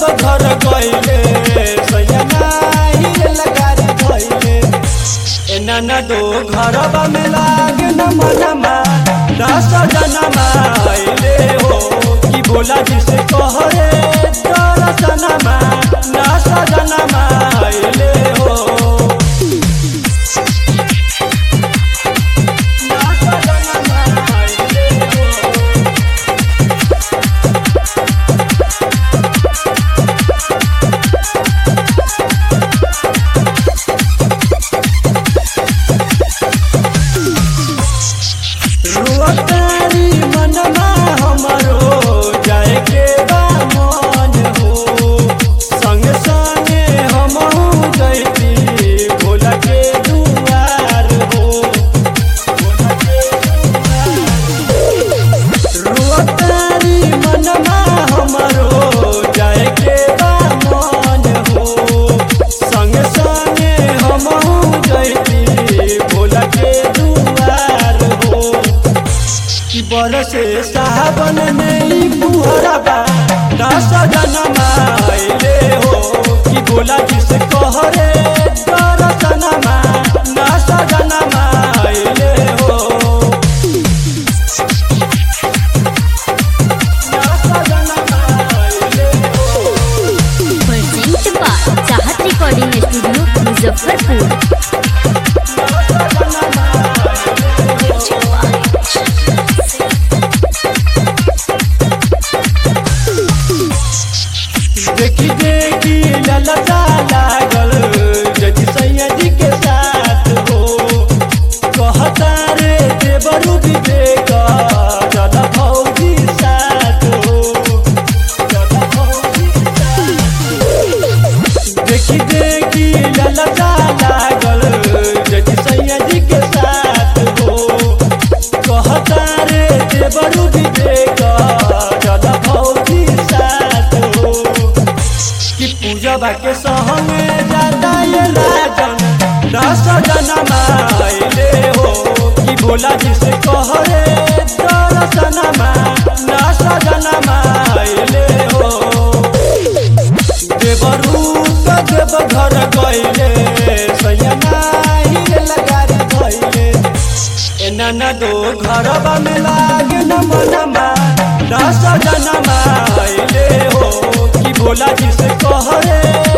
जब घर गइले सैया हिल गाड़ी धइले ए नाना दो घरबा में लागे न मनमा दस जनमा आइले हो कि बोला जिसे कहरे दरसनमा दस जनमा आइले हो दस जनमा आइले हो रुअतारी मनमा हमरो जाए के बा मन हो संगे संगे हमहू जैती भोला के दुआर हो भोला के रुअतारी मनमा हमरो जाए के बा मन हो संगे संगे हमहू जैती भोला के दुआर हो कि बरसे सावन नहीं पुहरबा दस जनमा आइले हो कि बोला जिसे कहरे दरसनमा दस जनमा आइले हो दस जनमा आइले हो present by Chahat recording studio Muzaffarpur देखी देखी ललता लागल जजी सैया जी के साथ हो कहता रे देवरू विवेक चल भौजी साथ हो चल भौजी साथ देखी देखी ललता लागल जजी सैया जी के साथ हो कहता रे देवरू विवेक चल भौजी साथ हो कि पूजबा के सहमे जाता ये राजन दस जनमा आइले हो कि भोला जी से कहरे दरसनमा दस जनमा आइले हो देवरू तो देव घर गइले सैया हिल गाड़ी धइले ए नाना दो घरबा में लागे न मनमा दस जनमा आइले हो कि भोला जी से कहरे